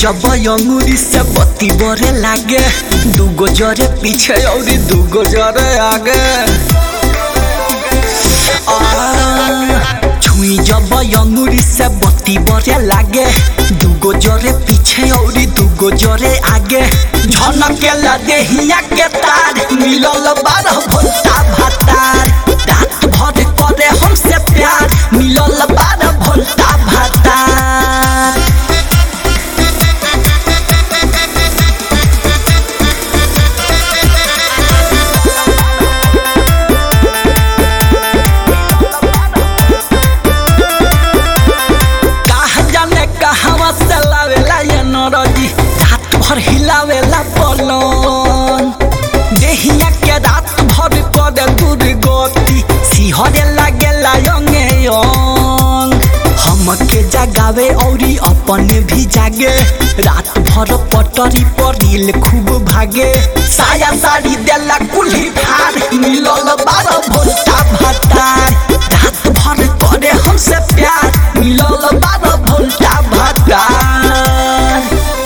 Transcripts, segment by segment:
जब अंगूरी से बत्ती बरे लागे दूगो जरे पीछे और दूगो जरे आगे छुई जब अंगूरी से बत्ती बरे लागे दूगो जरे पीछे और दूगो जरे आगे झनके देहिया के तार मिलल बारह भोल्टा भातार रात भर करे हमसे प्यार मिलल बारह भोल्टा भातार कहा जाने कहवा से लावेला ये नरजी रात भर हिलावेला पलंग देहिया के रात भर करे दूर गति सिहरे लागेला यंगे यंग हमके जगावे औरी अपने भी जागे रात भर पटरी पर रील खूब भागे साया साड़ी देला कुल्ही फार मिलल बारह भोल्टा भातार रात भर करे हमसे प्यार मिलल बारह भोल्टा भातार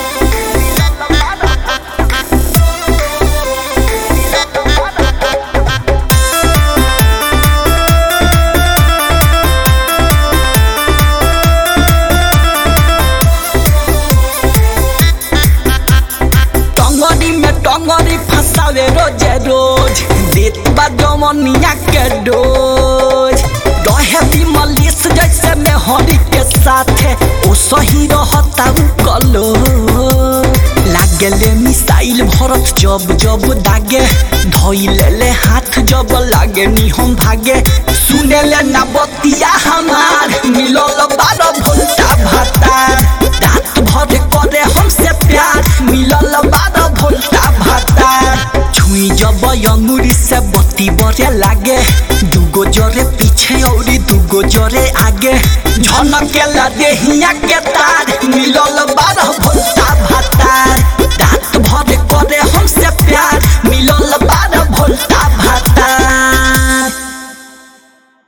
टंगरी में टंगरी फंसावे रोजे रोज देत बा जमनिया के डोज रहे विमलिस जैसे में हरी के साथे ओ सही रहता उ कलो लागेले मिसाइल भरत जब जब दागे धइले ले हाथ जब लागे नी हम भागे सुनेले ना बतिया हमार मिलल बारह भोल्टा भातार रात भर करे हमसे प्यार मिलल बारह भोल्टा भातार छुई जब अंगूरी से बत्ती बरे लागे दूगो जरे पीछे और दूगो जरे आगे झनके ला देहिया के